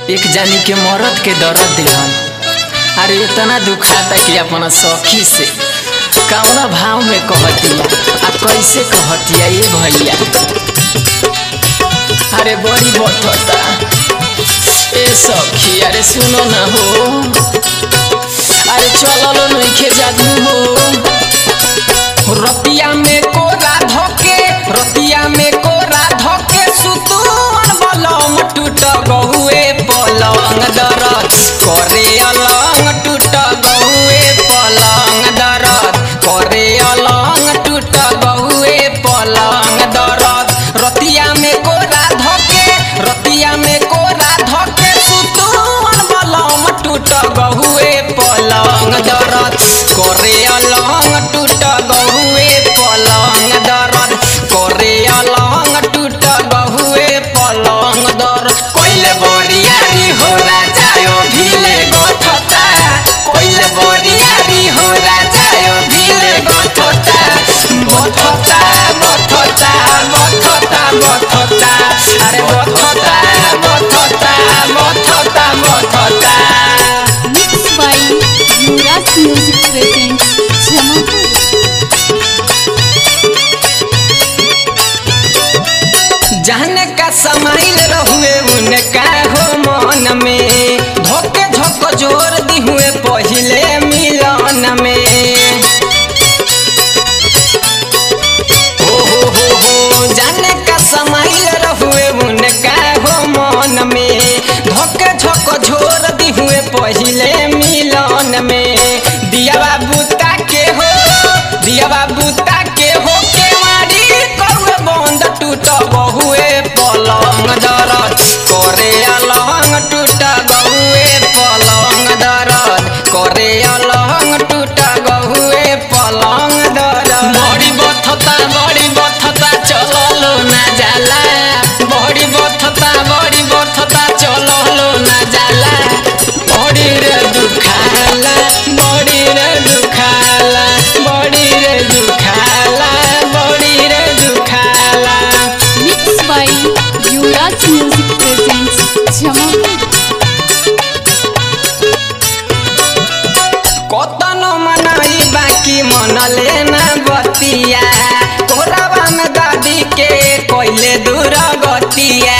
एक जानी के मरद के दर्द दिहन अरे इतना दुखाता कि अपना सखी से कौना भाव में कहतिया आ कैसे कहतिया ये भैया अरे बड़ी बथता ए सखी अरे सुनो ना हो अरे चललो नइखे जादू हो रतिया में कोरा धके रतिया में कोरा धके सुतुन बलम टूट गहुए पलंग दरद करे अलंग टूट गहुए पलंग दरद करे अलंग टूट गहुए पलंग दरद रतिया में कोरा धके रतिया में कोरा धके सुतुन बलम टूट गहुए पलंग दरद करे अलंग टूट गहुए पलंग दरद करे अलंग टूट गहुए पलंग दर कोइले बोरियारी हो राजायो भिले गथता कोइले बोरियारी हो राजायो भिले गथता बथता बथता बथता बथता अरे बथता बथता बथता बथता Mixed by Yuvraj Music presents Jamapur. जाने का समाइल रहुए उनका हो मन में धोके धोक जोर दी हुए पहले मिलन में हो हो हो हो जाने का समाइल रहुए उनका हो मन में धोके धोक जोर दी हुए पहले मिलन में दिया बाबू के हो दिया बाबू के हो केवाड़ी कौए बंद टूट बहुए पलंग दरद करे अलंग टूट बहुए पलंग दरद करे अलंग टूट बहुए पलंग दरद बड़ी बथता बड़ी बथता चललो ना जाला बड़ी बथता बड़ी बथता चललो ना जाला बड़ी रे दुखाला बड़ी रे दुखाला बड़ी रे दुखाला बड़ी रे दुखाला Mixed by Yuvraj Music presents Jamapur. कतनो मनाई बाकी मन लेना बतिया कोराबा में दादी के कोइले दूर गतिया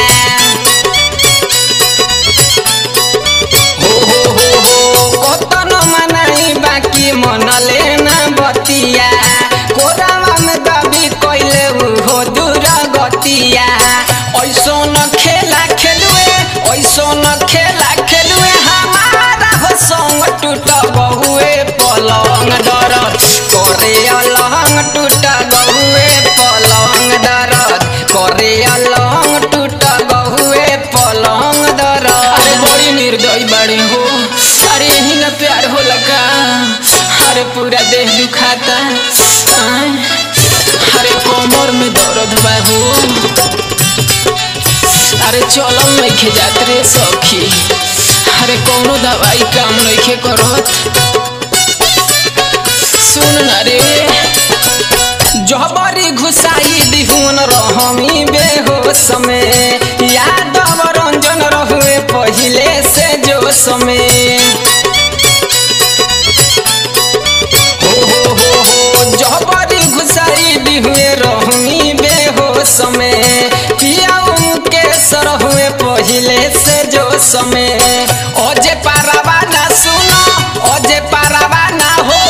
हो हो हो हो कतनो मनाई बाकी मन लेना बतिया कोराबा में दादी कोइले हो दूर गतिया ऐसो न खेला खेलुए ऐसो न खेला खेलुए हमारा हो संग टूट बहुए पलंग दरद करे अलंग टूट बहुए पलंग दरद करे अलंग टूट बहुए पलंग दरद अरे बड़ी निर्दयी बड़े हो अरे यही ना प्यार हो लगा अरे पूरा देह दुखाता आय, अरे कमर में दर्द बा हो अरे चलल नइखे जात रे सखी अरे कौनो दवाई काम नइखे करत सुन न रे जहबरी घुसाई दिहुन रहमी बेहोश में यादव रंजन रहुए पहिले से जो समय हो हो हो हो जहबरी घुसाई दिहुए रहमी बेहोश में पियाऊ के सर हुए पहिले से जो समय ओजे पारावा ना सुनो ओजे पारावा ना हो